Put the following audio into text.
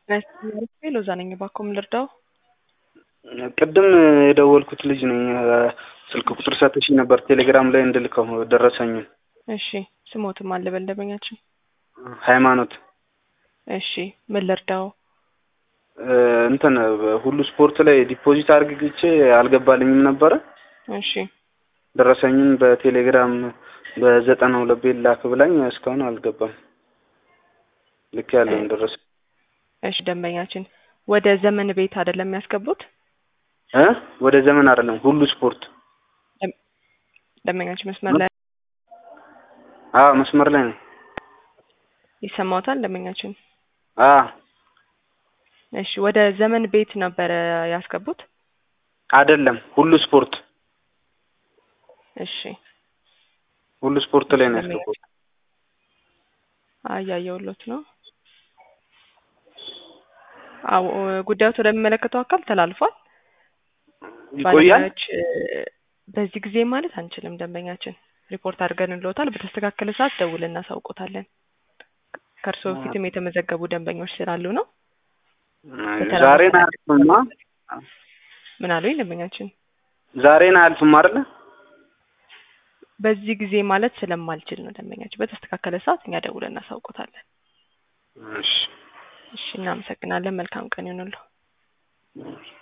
ሎዛ ነኝ። እባክዎን ልርዳው? ቅድም የደወልኩት ልጅ ነኝ። ስልክ ቁጥር ሰጥሽኝ ነበር ቴሌግራም ላይ እንድልከው ደረሰኝን። እሺ ስሞትም አለ በልደበኛችን። ሃይማኖት እሺ ምን ልርዳው? እንትን ሁሉ ስፖርት ላይ ዲፖዚት አድርግቼ አልገባልኝም ነበረ። እሺ ደረሰኝን በቴሌግራም በዘጠና ሁለት ቤት ላክ ብላኝ እስካሁን አልገባም። ልክ ያለውን ደረሰ እሺ ደንበኛችን ወደ ዘመን ቤት አይደለም የሚያስገቡት? እ ወደ ዘመን አይደለም ሁሉ ስፖርት። ደንበኛችን መስመር ላይ አዎ መስመር ላይ ነው። ይሰማዎታል? ደንበኛችን አ እሺ ወደ ዘመን ቤት ነበረ ያስገቡት? አይደለም ሁሉ ስፖርት እሺ ሁሉ ስፖርት ላይ ነው ያስገባሁት። አያየውሎት ነው። አዎ ጉዳዩ ወደሚመለከተው አካል ተላልፏል። ይቆያል። ባለሙያዎች በዚህ ጊዜ ማለት አንችልም። ደንበኛችን ሪፖርት አድርገንልዎታል። በተስተካከለ ሰዓት ደውለን እናሳውቆታለን። ከእርስዎ በፊትም የተመዘገቡ ደንበኞች ስላሉ ነው። ዛሬን አያልፍማ ምን አሉኝ ደንበኛችን? ዛሬን አያልፍም አይደለ? በዚህ ጊዜ ማለት ስለማልችል ነው ደንበኛችን። በተስተካከለ ሰዓት እኛ ደውለን እናሳውቆታለን። እሺ እሺ እናመሰግናለን። መልካም ቀን ይሁንልዎ።